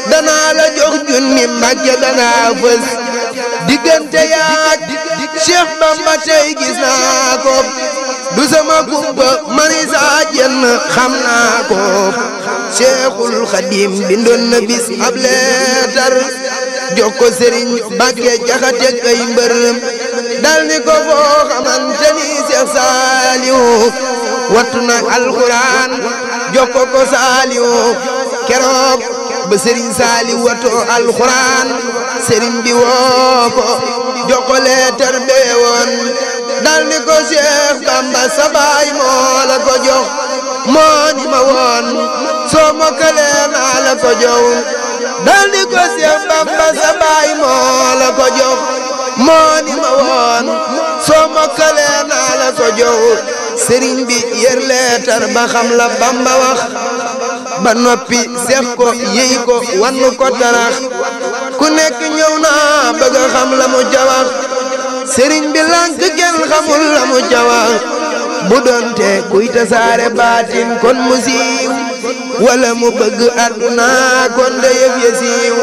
danaa la jox junni mbàkke danaa fës diggante yaak Cheikh Bamba tey gis naa ko du sama kumpa mani saa jenn xam naa ko Cheikhul Khadim bindoon na bis ab leetar jox ko Serigne Mbacke jaxate kay mbër dal ni ko foo xamante ni Cheikh Saliou wattu na alxuraan jox ko ko Saliou keroog ba Serigne Saliou wattu alxuraan Serigne bi woo ko jox ko leetar bee woon dal ni ko Cheikh Bamba sa baay moo la ko jox moo ni ma woon soo mokkalee naa la ko jox dal ni ko Cheikh Bamba sa baay moo la ko jox moo ni ma woon soo mokkalee naa la ko jox sëriñ bi yër leetar ba xam la Bamba wax ba noppi seex ko yëy ko wannu ko tarax ku nekk ñëw naa bëgg a xam la mu jawax sëriñ bi lànk kenn xamul la mu jawax bu doonte kuy tasaare baatin kon mu siiw wala mu bëgg àdduna kon de yëf ya siiw